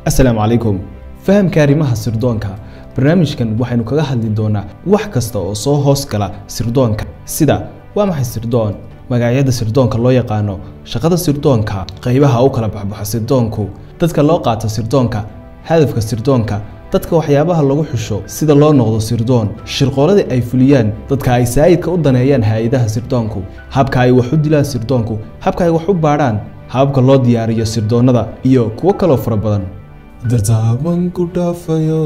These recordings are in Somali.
asalaamu calaykum fahamka arrimaha sirdoonka barnaamijkan waxaynu kaga hadli doonaa wax kasta oo soo hoos gala sirdoonka sida waa maxay sirdoon magacyada sirdoonka loo yaqaano shaqada sirdoonka qaybaha u kala baxbaxo sirdoonku dadka loo qaato sirdoonka hadafka sirdoonka dadka waxyaabaha lagu xusho sida loo noqdo sirdoon shirqooladii ay fuliyaan dadka ay saayidka u daneeyaan hay-adaha sirdoonku habka ay wax u dilaan sirdoonku habka ay wax u baadhaan hababka loo diyaariyo sirdoonnada iyo kuwo kaloo fara badan dartaaban ku dhaafayo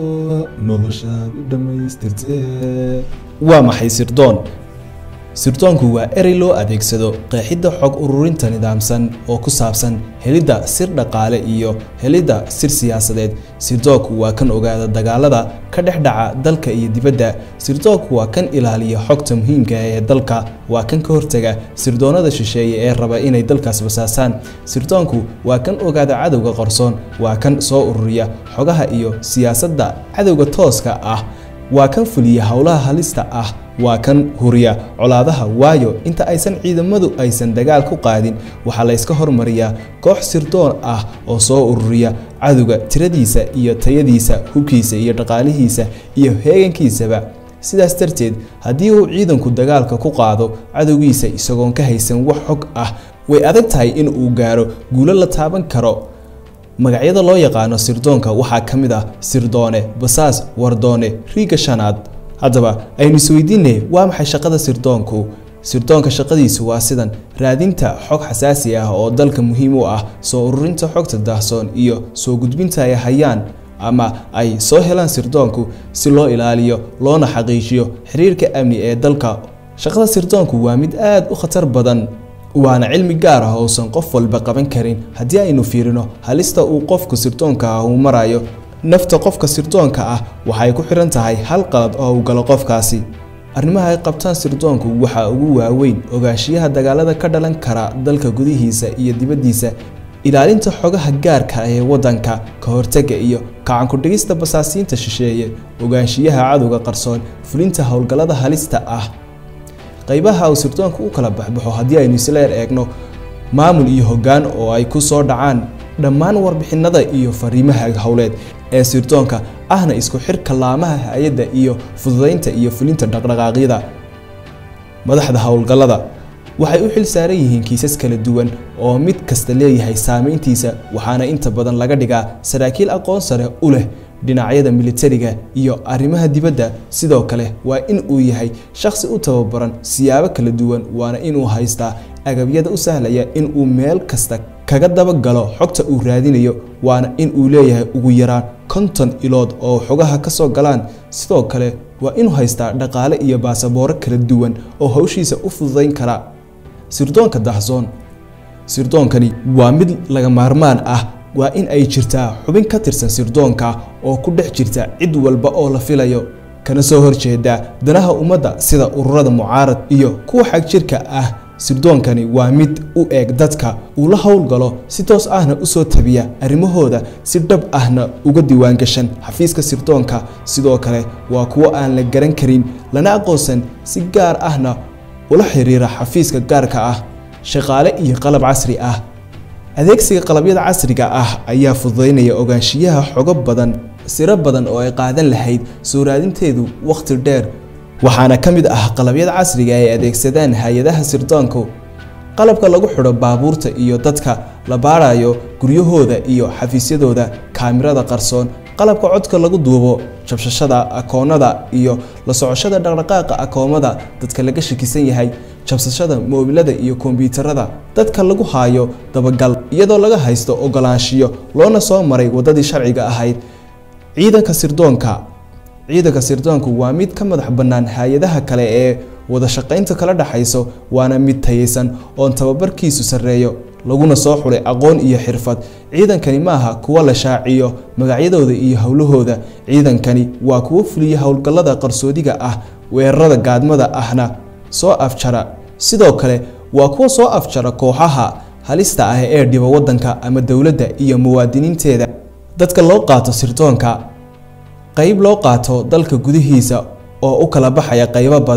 noloshaad u dhammaystirtee waa maxay sirdoon sirdoonku waa erey loo adeegsado qeexidda xog ururinta nidaamsan oo ku saabsan helidda sir dhaqaale iyo helidda sir siyaasadeed sirdoonku waa kan ogaada dagaalada ka dhex dhaca dalka iyo dibadda sirdoonku waa kan ilaaliya xogta muhiimka ah ee dalka waa kan ka hortaga sirdoonnada shisheeye ee raba inay dalkaas basaasaan sirdoonku waa kan ogaada cadowga qarsoon waa kan soo ururiya xogaha iyo siyaasadda cadowga tooska ah waa kan fuliya howlaha halista ah waa kan huriya colaadaha waayo inta aysan ciidamadu aysan dagaal ku qaadin waxaa la yska hormariyaa koox sirdoon ah oo soo ururiya cadowga tiradiisa iyo tayadiisa hubkiisa iyo dhaqaalihiisa iyo heegankiisaba sidaas darteed haddii uu ciidanku dagaalka ku qaado cadowgiisa isagoon ka haysan wax xog ah way adag tahay in uu gaaro guulo la taaban karo magacyada loo yaqaano sirdoonka waxaa ka mid ah sirdoone basaas wardoone riiga shanaad haddaba aynu isweydiinay waa maxay shaqada sirdoonku sirdoonka shaqadiisu waa sidan raadinta xog xasaasi ah oo dalka muhiim u ah soo ururinta xogta daahsoon iyo soo gudbinta ay hayaan ama ay soo helaan sirdoonku si loo ilaaliyo loona xaqiijiyo xiriirka amni ee dalka shaqada sirdoonku waa mid aad u khatar badan waana cilmi gaar ah ousan qof walba qaban karin haddii aynu fiirino halista uu qofku sirdoonka ah uu marayo nafta qofka sirdoonka ah waxay ku xiran tahay hal qalad oo uu galo qofkaasi arrimaha ay qabtaan sirdoonku waxaa ugu waaweyn ogaanshiyaha dagaalada ka dhalan kara dalka gudihiisa iyo dibaddiisa ilaalinta xogaha gaarka ah ee waddanka ka hortagga iyo kacankudhigista basaasiinta shisheeye ogaanshiyaha cadowga qarsoon fulinta howlgallada halista ah qaybaha uu sirdoonka u kala baxbaxo haddii aynu isleer eegno maamul iyo hoggaan oo ay ku soo dhacaan dhammaan warbixinada iyo fariimaha howleed ee sirdoonka ahna isku xirka laamaha hay-adda iyo fududaynta iyo fulinta dhaqdhaqaaqyada madaxda howlgallada waxay u xil saaran yihiin kiisas kala duwan oo mid kasta leeyahay saameyntiisa waxaana inta badan laga dhigaa saraakiil aqoon sare u leh dhinacyada militariga iyo arrimaha dibadda sidoo kale waa in uu yahay shakhsi u tababaran siyaabo kala duwan waana inuu haystaa agabyada u sahlaya in uu meel kasta kaga dabagalo xogta uu raadinayo waana in uu leeyahay ugu yaraan konton ilood oo xogaha ka soo galaan sidoo kale waa inuu haystaa dhaqaale iyo baasabooro kala duwan oo hawshiisa u fududayn kara sirdoonka dahsoon sirdoonkani waa mid laga maarmaan ah waa in ay jirtaa xubin ka tirsan sirdoonka oo ku dhex jirta cid walba oo la filayo kana soo horjeeda danaha ummadda sida ururada mucaarad iyo kuwa xagjirka ah sirdoonkani waa mid u eeg dadka uu la howlgalo si toos ahna usoo tabiya arrimahooda si dhab ahna uga diiwaangashan xafiiska sirdoonka sidoo kale waa kuwo aan la garan karin lana aqoonsan si gaar ahna ula xiriira xafiiska gaarka ah shaqaale iyo qalab casri ah adeegsiga qalabyada casriga ah ayaa fududaynaya ogaanshiyaha xogo badan siro badan oo ay qaadan lahayd soo raadinteedu wakhti dheer waxaana ka mid ah qalabyada casriga ay adeegsadaan hay-adaha sirdoonku qalabka lagu xidho baabuurta iyo dadka la baarayo guryahooda iyo xafiisyadooda kaamirada qarsoon qalabka codka lagu duubo jabshashada akoonada iyo la socoshada dhaqdhaqaaqa akoomada dadka laga shakisan yahay jabsashada moobilada iyo kombiyuutarada dadka lagu haayo dabagal iyadoo laga haysto ogolaanshiyo loona soo maray waddadii sharciga ahayd ciidanka sirdoonka ciidanka sirdoonku waa mid ka madax bannaan hay-adaha kale ee wada shaqaynta kala dhexayso waana mid tayaysan oon tababarkiisu sarreeyo laguna soo xulay aqoon iyo xirfad ciidankani maaha kuwa la shaaciyo magacyadooda iyo howlahooda ciidankani waa kuwo fuliya howlgallada qarsoodiga ah weerarada gaadmada ahna soo afjara sidoo kale waa kuwa soo afjara kooxaha halista ah ee dhiba waddanka ama dowladda iyo muwaadiniinteeda dadka loo qaato sirdoonka qayb loo qaato dalka gudihiisa oo u kala baxaya qaybo badan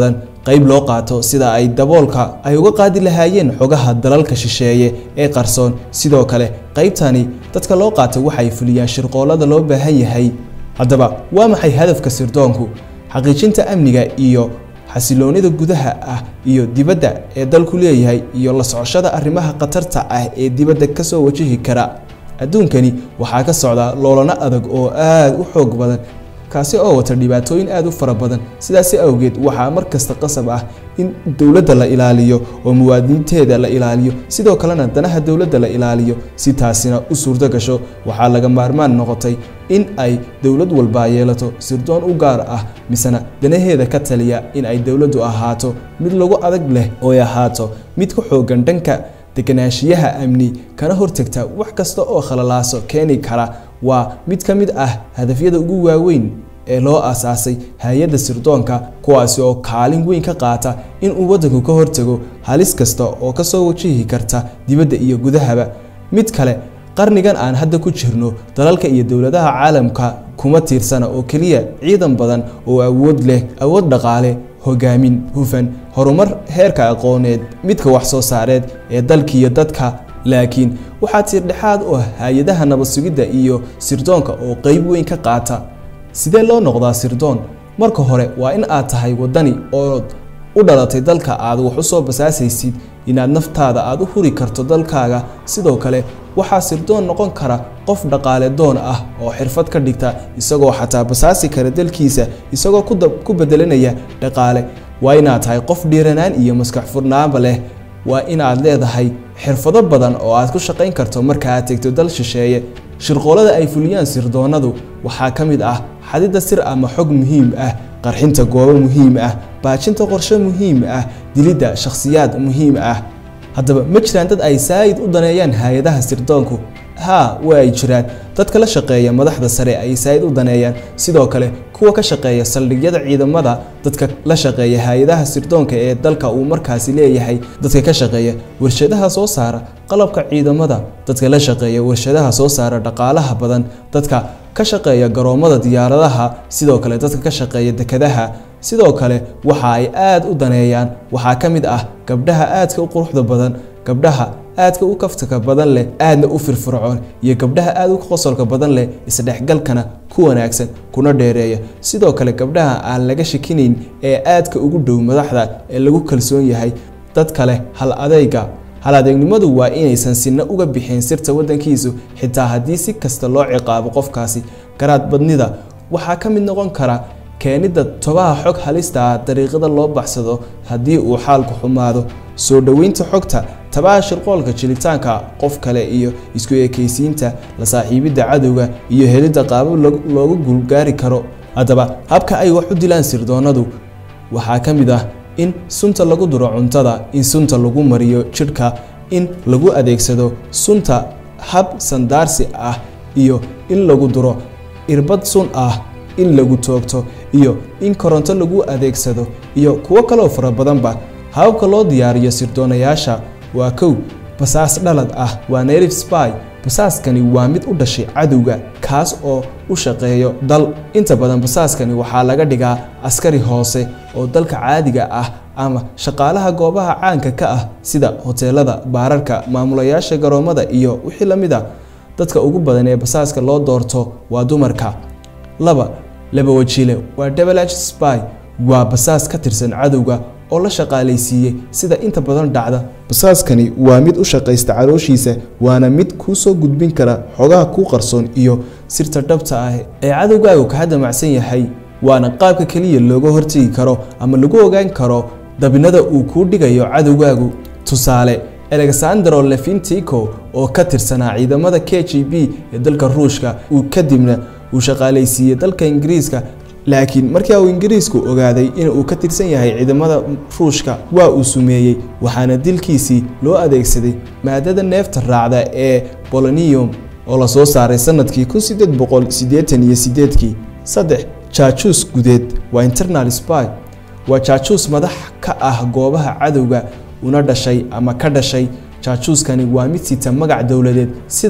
qayb loo qaato sida ay daboolka ay uga qaadi lahaayeen xogaha dalalka shisheeye ee qarsoon sidoo kale qaybtani dadka loo qaatay waxay fuliyaan shirqoolada loo baahan yahay haddaba waa maxay hadafka sirdoonku xaqiijinta amniga iyo xasiloonida gudaha ah iyo dibadda ee dalku leeyahay iyo la socoshada arrimaha khatarta ah ee dibadda kasoo wajihi kara adduunkani waxaa ka socda loolano adag oo aada u xoog badan kaasi oo wata dhibaatooyin aada u fara badan sidaasi awgeed waxaa mar kasta qasab ah in dowladda la ilaaliyo oo muwaadiniinteeda la ilaaliyo sidoo kalena danaha dowladda la ilaaliyo si taasina u suurto gasho waxaa laga maarmaan noqotay in ay dowlad walba yeelato sirdoon u gaar ah misena danaheeda ka taliya in ay dowladdu ahaato mid lagu adag leh oo ay ahaato mid ku xoogan dhanka deganaanshiyaha amni kana hortagta wax kasta oo khalalaaso keeni kara waa mid ka mid ah hadafyada ugu waaweyn ee loo aasaasay hay-adda sirdoonka kuwaasi oo kaalin weyn ka qaata in uu waddanku ka hortago halis kasta oo kasoo wajihi karta dibadda iyo gudahaba mid kale qarnigan aan hadda ku jirno dalalka iyo dowladaha caalamka kuma tiirsana oo keliya ciidan badan oo awood leh awood dhaqaale hogaamin hufan horumar heerka aqooneed midka wax soo saareed ee dalkiiyo dadka laakiin waxaa tiirdhexaad u ah hay-adaha nabad sugidda iyo sirdoonka oo qeyb weyn ka qaata sidee loo noqdaa sirdoon marka hore waa in aad tahay waddani ood u dhalatay dalka aad wax u soo basaasaysid inaad naftaada aad u huri karto dalkaaga sidoo kale waxaa sirdoon noqon kara qof dhaqaale doon ah oo xirfad ka dhigta isagoo xataa basaasi kara dalkiisa isagoo ku bedelanaya dhaqaale waa inaad tahay qof dhiiranaan iyo maskax furnaanba leh waa inaad leedahay xirfado badan oo aad ku shaqayn karto marka aad tegto dal shisheeye shirqoolada ay fuliyaan sirdoonadu waxaa ka mid ah xadidda sir ama xog muhiim ah qarxinta goobo muhiim ah baajinta qorshe muhiim ah dilidda shakhsiyaad muhiim ah haddaba ma jiraan dad ay saayid u daneeyaan hay-adaha sirdoonku haa waa ay jiraan dadka la shaqeeya madaxda sare ay saayid u daneeyaan sidoo kale kuwa ka shaqeeya saldhigyada ciidamada dadka la shaqeeya hay-adaha sirdoonka ee dalka uu markaasi leeyahay dadka ka shaqeeya warshadaha soo saara qalabka ciidamada dadka la shaqeeya warshadaha soo saara dhaqaalaha badan dadka ka shaqeeya garoomada diyaaradaha sidoo kale dadka ka shaqeeya dekadaha sidoo kale waxa ay aada u daneeyaan waxaa ka mid ah gabdhaha aadka u quruxda badan gabdhaha aadka u kaftaka badan leh aadna u firfircoon iyo gabdhaha aada u qosolka badan leh isdhexgalkana ku wanaagsan kuna dheereeya sidoo kale gabdhaha aan laga shakinayn ee aadka ugu dhow madaxda ee lagu kalsoon yahay dad kale hal adeyga hal adeegnimadu waa inaysan sinna uga bixin sirta waddankiisu xitaa haddii si kasta loo ciqaabo qofkaasi garaad badnida waxaa ka mid noqon kara keenidda tobaha xog halista ah dariiqada loo baxsado haddii uu xaalku xumaado soo dhoweynta xogta tabaha shirqoolka jilitaanka qof kale iyo isku ekaysiinta la saaxiibidda cadowga iyo helidda qaabab loogu guulgaari karo haddaba habka ay wax u dilaan sirdoonadu waxaa ka mid ah in sunta lagu duro cuntada in sunta lagu mariyo jidhka in lagu adeegsado sunta hab sandaarsi ah iyo in lagu duro irbad sun ah in lagu toogto iyo in koronto lagu adeegsado iyo kuwo kaloo fara badanba hababka loo diyaariyo sirdoonayaasha waa kow basaas dhalad ah waa native spy basaaskani waa mid u dhashay cadowga kaas oo u shaqeeyo dal inta badan basaaskani waxaa laga dhigaa askari hoose oo dalka caadiga ah ama shaqaalaha goobaha caanka ka ah sida hoteelada baararka maamulayaasha garoomada iyo wixii la mid a dadka ugu badan ee basaaska loo doorto waa dumarka laba laba wajiile waa double spy waa basaas ka tirsan cadowga oo la shaqaalaysiiyey sida inta badan dhacda basaaskani waa mid u shaqaysta calooshiisa waana mid kuu soo gudbin kara xogaha kuu qarsoon iyo sirta dhabta ah ee cadowgaagu kaa damacsan yahay waana qaabka keliya looga hortegi karo ama lagu ogaan karo dabinada uu kuu dhigayo cadowgaagu tusaale alexandro lefintico oo ka tirsanaa ciidamada k g b ee dalka ruushka uu kadibna uu shaqaalaysiiyey dalka ingiriiska laakiin markaa uu ingiriisku ogaaday in uu ka tirsan yahay ciidamada ruushka waa uu sumeeyey waxaana dilkiisii loo adeegsaday maadada neefta raacda ee bolonium oo la soo saaray sanadkii kun sideed boqol siddeetan iyo sideedkii saddex jaajuus gudeed waa internal spy waa jaajuus madax ka ah goobaha cadowga una dhashay ama ka dhashay jaajuuskani waa mid sita magac dowladeed sida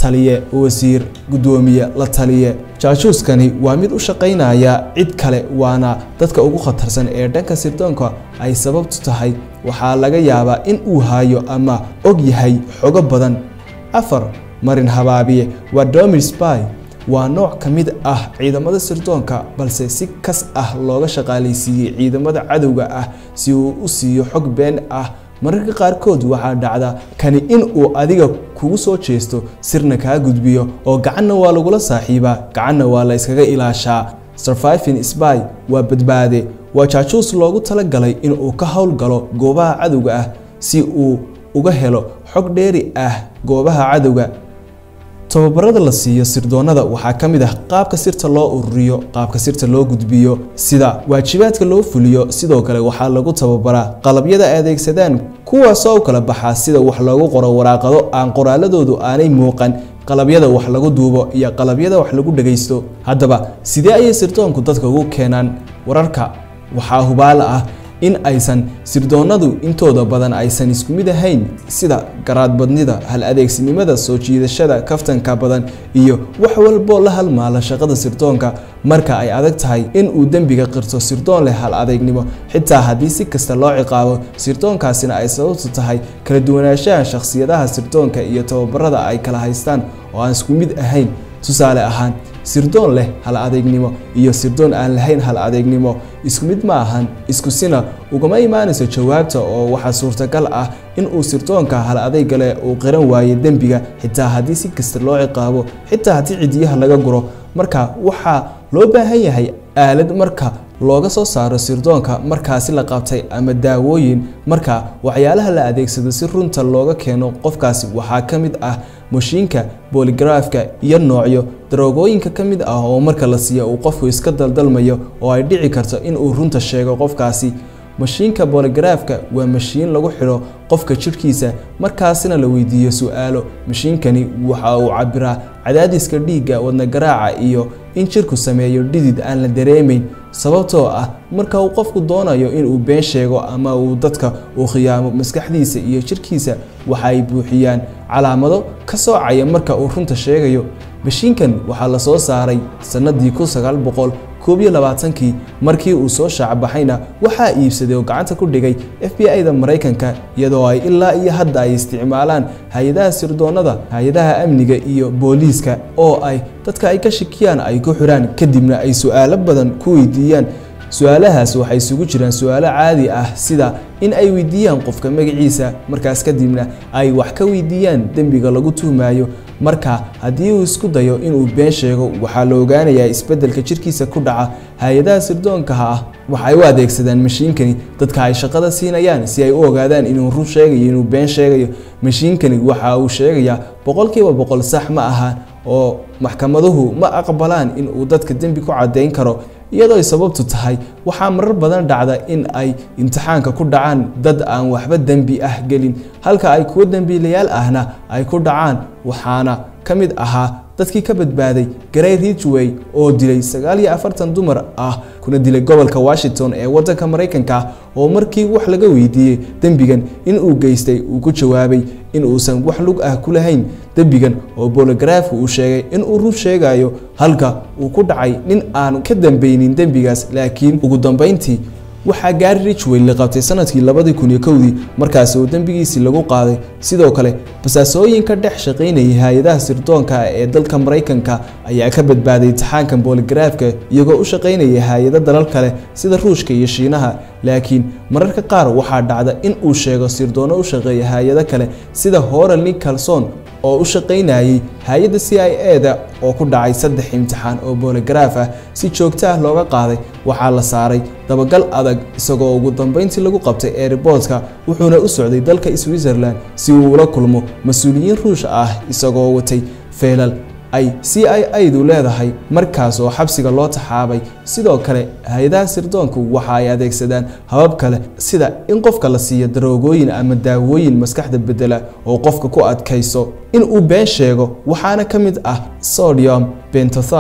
taliye wasiir guddoomiye la taliye jaajuuskani waa mid u shaqaynaya cid kale waana dadka ugu khatarsan ee dhanka sirdoonka ay sababtu tahay waxaa laga yaabaa in uu hayo ama og yahay xogo badan afar marin habaabiye waa domir spy waa nooc ka mid ah ciidamada sirdoonka balse si kas ah looga shaqaalaysiiyey ciidamada cadowga ah si uu u siiyo xog been ah mararka qaarkood waxaa dhacda kani in uu adiga kugu soo jeesto sirna kaa gudbiyo oo gacanna waa lagula saaxiibaa gacanna waa la yskaga ilaashaa surviving spy waa badbaade waa jaajuus loogu talagalay in uu ka howlgalo goobaha cadowga ah si uu uga helo xog dheeri ah goobaha cadowga tababarada la siiyo sirdoonada waxaa ka mid ah qaabka sirta loo ururiyo qaabka sirta loo gudbiyo sida waajibaadka loo fuliyo sidoo kale waxaa lagu tababaraa qalabyada ay adeegsadaan kuwaasoo u kala baxaa sida wax loogu qoro waraaqado aan qoraaladoodu aanay muuqan qalabyada wax lagu duubo iyo qalabyada wax lagu dhagaysto haddaba sidee ayay sirdoonku dadka ugu keenaan wararka waxaa hubaala ah in aysan sirdoonadu intooda badan aysan isku mid ahayn sida garaadbadnida hal adeegsinimada soo jiidashada kaftanka badan iyo wax walboo la halmaala shaqada sirdoonka marka ay adag tahay in uu dembiga qirto sirdoon leh hal adeegnimo xitaa haddii si kasta loo ciqaabo sirdoonkaasina ay sababtu tahay kala duwanaanshaha shakhsiyadaha sirdoonka iyo tababarada ay kala haystaan oo aan isku mid ahayn tusaale ahaan sirdoon leh hal adeegnimo iyo sirdoon aan lahayn hal adeegnimo isku mid ma ahan isku sina ugama imaanayso jawaabta oo waxaa suurtagal ah in uu sirdoonka hal adeyga leh uu qiran waayo dembiga xitaa haddii si kasta loo ciqaabo xitaa haddii cidiyaha laga guro marka waxaa loo baahan yahay aalad marka looga soo saaro sirdoonka markaasi la qabtay ama daawooyin marka waxyaalaha la adeegsado si runta looga keeno qofkaasi waxaa ka mid ah mashiinka booligraafka iyo noocyo daroogooyinka ka mid ah oo marka la siiyo uu qofku iska daldalmayo oo ay dhici karto in uu runta sheego qofkaasi mashiinka booligraafka waa mashiin lagu xidho qofka jidhkiisa markaasina la weydiiyo su-aalo mashiinkani waxa uu cabiraa cadaadiska dhiigga wadnagaraaca iyo in jidhku sameeyo dhidid aan la dareemayn sababtoo ah marka uu qofku doonayo inuu been sheego ama uu dadka uu khiyaamo maskaxdiisa iyo jidhkiisa waxa ay buuxiyaan calaamado ka soocaya marka uu runta sheegayo mashiinkan waxaa la soo saaray sannadii kun sagaal boqol koob iyo labaatankii markii uu soo shaacbaxayna waxaa iibsaday oo gacanta ku dhigay f b i da maraykanka iyadoo ay ilaa iyo hadda ay isticmaalaan hay-adaha sirdoonada hay-adaha amniga iyo booliiska oo ay dadka ay ka shakiyaan ay ku xidhaan kadibna ay su-aalo badan ku weydiiyaan su-aalahaas waxay isugu jiraan su-aalo caadi ah sida in ay weydiiyaan qofka magaciisa markaas kadibna ay wax ka weydiiyaan dembiga lagu tuhmayo marka haddii uu isku dayo inuu been sheego waxaa la ogaanayaa isbeddelka jirkiisa ku dhaca hay-adaha sirdoonkaha ah waxay u adeegsadaan mashiinkani dadka ay shaqada siinayaan si ay u ogaadaan inuu run sheegayo inuu been sheegayo mashiinkani waxa uu sheegayaa boqolkiiba boqol sax ma aha oo maxkamaduhu ma aqbalaan in uu dadka dembi ku caddayn karo iyadoo ay sababtu tahay waxaa marar badan dhacda in ay imtixaanka ku dhacaan dad aan waxba dembi ah gelin halka ay kuwo dembiilayaal ahna ay ku dhacaan waxaana ka mid ahaa dadkii ka badbaaday garay ridgway oo dilay sagaal iyo afartan dumar ah kuna dilay gobolka washington ee waddanka maraykanka oo markii wax laga weydiiyey dembigan in uu geystay uu ku jawaabay in uusan wax lug ah ku lahayn dembigan oo bologaraafku uu sheegay in uu run sheegayo halka uu ku dhacay nin aan ka dambeynin dembigaas laakiin ugu dambeyntii waxaa gaari ridgway la qabtay sanadkii labadii kun iyo kowdii markaasi oo dembigiisii lagu qaaday sidoo kale basaasooyinka dhex shaqaynayay hay-adaha sirdoonka ee dalka maraykanka ayaa ka badbaaday imtixaankan boligaraafka iyagoo u shaqaynayay hay-ado dalal kale sida ruushka iyo shiinaha laakiin mararka qaar waxaa dhacda in uu sheego sirdoonno u shaqeeya hay-ado kale sida horal nicholson oo u shaqaynayay hay-adda c i e da oo ku dhacay saddex imtixaan oo boligaraaf ah si joogto ah looga qaaday waxaa la saaray dabagal adag isagoo ugu dambeyntii lagu qabtay eeriboodka wuxuuna u socday dalka switzerland si uu ula kulmo mas-uuliyiin ruush ah isagoo watay feelal ay c i a du leedahay markaas oo xabsiga loo taxaabay sidoo kale hay-adaha sirdoonku waxa ay adeegsadaan habab kale sida in qofka la siiyo daroogooyin ama daawooyin maskaxda bedela oo qofka ku adkayso in uu been sheego waxaana ka mid ah sodium bentothal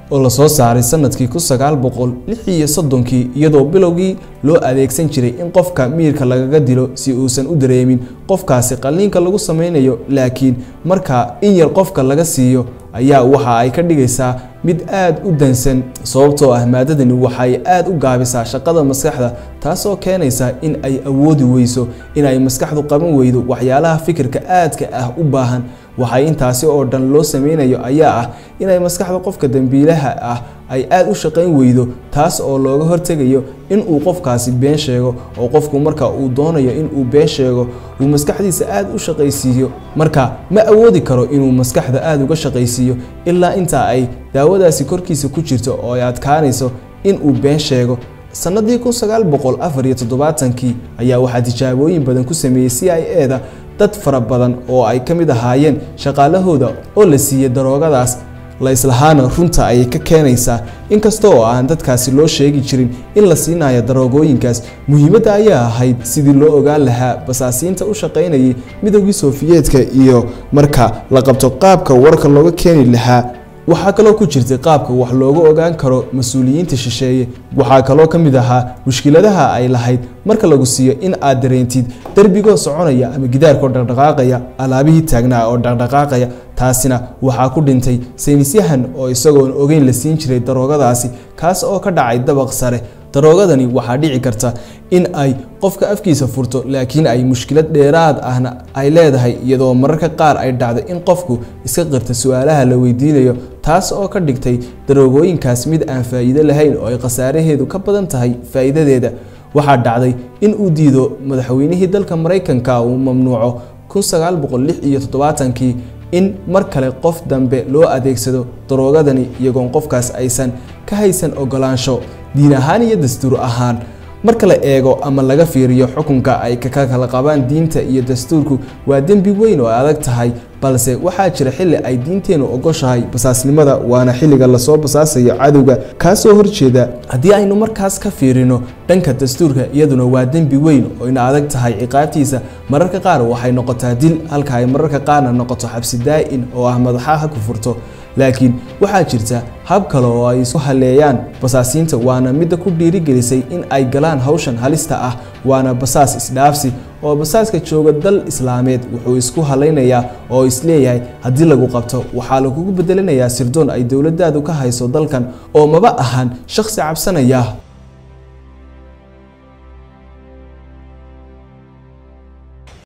oo lasoo saaray sanadkii kun sagaal boqol lix iyo soddonkii iyadoo bilowgii loo adeegsan jiray in qofka miirka lagaga dilo si uusan u dareemin qofkaasi qalliinka lagu sameynayo laakiin marka in yar qofka laga siiyo ayaa waxa ay ka dhigaysaa mid aad u dansan sababtoo ah maadadani waxay aad u gaabisaa shaqada maskaxda taasoo keenaysa in ay awoodi weyso in ay maskaxdu qaban weydo waxyaalaha fikirka aadka ah u baahan waxay intaasi oo dhan loo sameynayo ayaa ah inay maskaxda qofka dembiilaha ah ay aad u shaqayn weydo taas oo looga hortegayo in uu qofkaasi been sheego oo qofku marka uu doonayo in uu been sheego uu maskaxdiisa aad u shaqaysiiyo marka ma awoodi karo inuu maskaxda aad uga shaqaysiiyo ilaa intaa ay daawadaasi korkiisa ku jirto oo ay adkaanayso in uu been sheego sanadii kun sagaal boqol afar iyo toddobaatankii ayaa waxaa tijaabooyin badan ku sameeyey c i e da dad fara badan oo ay ka mid ahaayeen shaqaalahooda oo la siiyey daroogadaas la islahaana runta ayay ka keenaysaa inkasta oo aan dadkaasi loo sheegi jirin in la siinayo daroogooyinkaas muhiimadda ayaa ahayd sidii loo ogaan lahaa basaasiinta u shaqaynayay midoogii soofiyeedka iyo marka la qabto qaabka warka looga keeni lahaa waxaa kaloo ku jirtay qaabka wax looga ogaan karo mas-uuliyiinta shisheeye waxaa kaloo ka mid ahaa mushkiladaha ay lahayd marka lagu siiyo in aad dareentid derbigoo soconaya ama gidaarkoo dhaqdhaqaaqaya alaabihii taagnaa oo dhaqdhaqaaqaya taasina waxaa ku dhintay saynisyahan oo isagoon ogeyn la siin jiray daroogadaasi kaas oo ka dhacay dabaq sare daroogadani waxaa dhici karta in ay qofka afkiisa furto laakiin ay mushkilad dheeraad ahna ay leedahay iyadoo mararka qaar ay dhacdo in qofku iska qirta su-aalaha la weydiinayo taas oo ka dhigtay daroogooyinkaas mid aan faa'iido lahayn oo ay khasaaraheedu ka badan tahay faa'iidadeeda waxaa dhacday in uu diido madaxweynihii dalka maraykanka uu mamnuuco kun sagaal boqol lix iyo toddobaatankii in mar kale qof dambe loo adeegsado daroogadani iyagoon qofkaas aysan ka haysan ogolaansho diin ahaan iyo dastuur ahaan marka la eego ama laga fiiriyo xukunka ay ka kala qabaan diinta iyo dastuurku waa dembi weyn oo adag tahay balse waxaa jira xilli ay diinteennu ogoshahay basaasnimada waana xilliga lasoo basaasayo cadowga kaasoo horjeeda haddii aynu markaas ka fiirino dhanka dastuurka iyaduna waa dembi weyn oo ina adag tahay ciqaabtiisa mararka qaar waxay noqotaa dil halka ay mararka qaarna noqoto xabsi daa-in oo ah madaxaha ku furto laakiin waxaa jirta hab kale oo ay isku haleeyaan basaasiinta waana midda ku dhiirigelisay in ay galaan hawshan halista ah waana basaas isdhaafsi oo basaaska jooga dal islaameed wuxuu isku halaynayaa oo isleeyahay haddii lagu qabto waxaa lagugu bedelinayaa sirdoon ay dowladdaadu ka hayso dalkan oo maba ahan shakhsi cabsanaya